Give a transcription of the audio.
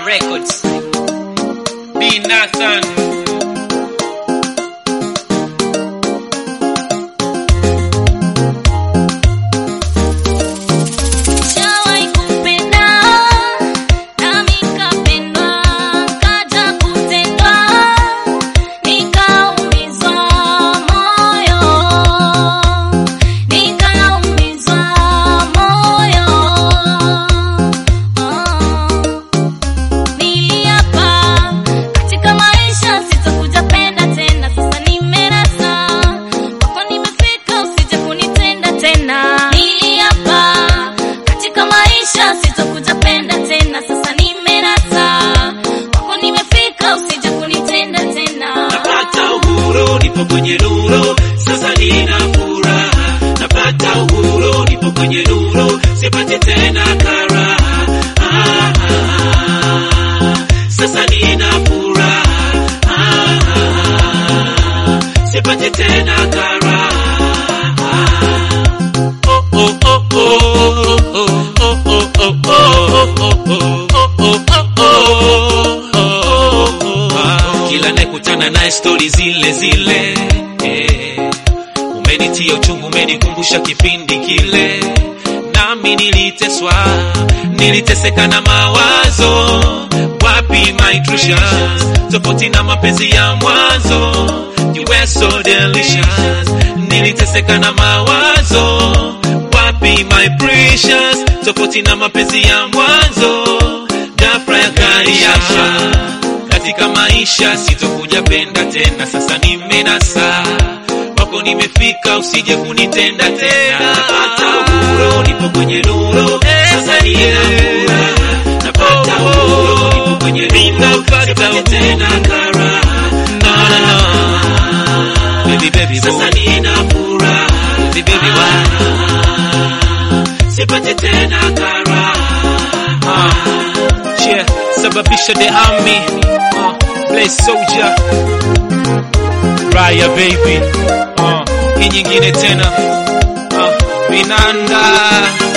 Records. B Nathan. Shawahi kupenda nami nikapendwa, kaja kutendwa nikaumizwa moyo, nikaumizwa moyo. Niliapa katika maisha sitakuja penda tena, sasa nimerasa kwako nimefika, usije kunitenda tena. Niliapa katika maisha sitakuja penda tena, sasa nimerasa kwako nimefika, usije kunitenda tena. napata uhuru, nipo kwenye nuru, sasa nina furaha. Napata uhuru, nipo kwenye nuru, sipati tena karaha. Ah, ah, ah. Sasa nina furaha. Ah, ah, ah. Sipati tena karaha. Oh, oh, oh, oh, oh, oh, oh, oh, oh, oh, oh, oh, oh, oh, oh. Kila nakutana naye stori zile zile eh. Umenitia uchungu, umenikumbusha kipindi kile, nami niliteswa, niliteseka na mawazo. Wapi my precious, tofauti na mapenzi ya mwanzo, you were so delicious. Niliteseka na mawazo, wapi my precious, tofauti na mapenzi ya mwanzo, ghafla yakaniacha katika maisha sitokuja penda tena, sasa nimenasa wako nimefika, usije kunitenda tena. Napata uhuru, nipo kwenye nuru, sasa nina furaha. Napata uhuru, nipo kwenye nuru, sipati tena karaha. No, no, no. Baby, baby, sasa nina furaha. Baby, baby, why? Sipati tena karaha. Yeah, sababisha the army. Uh, play soldier. Raya baby. Uh, hii nyingine tena. Uh, Vinanda.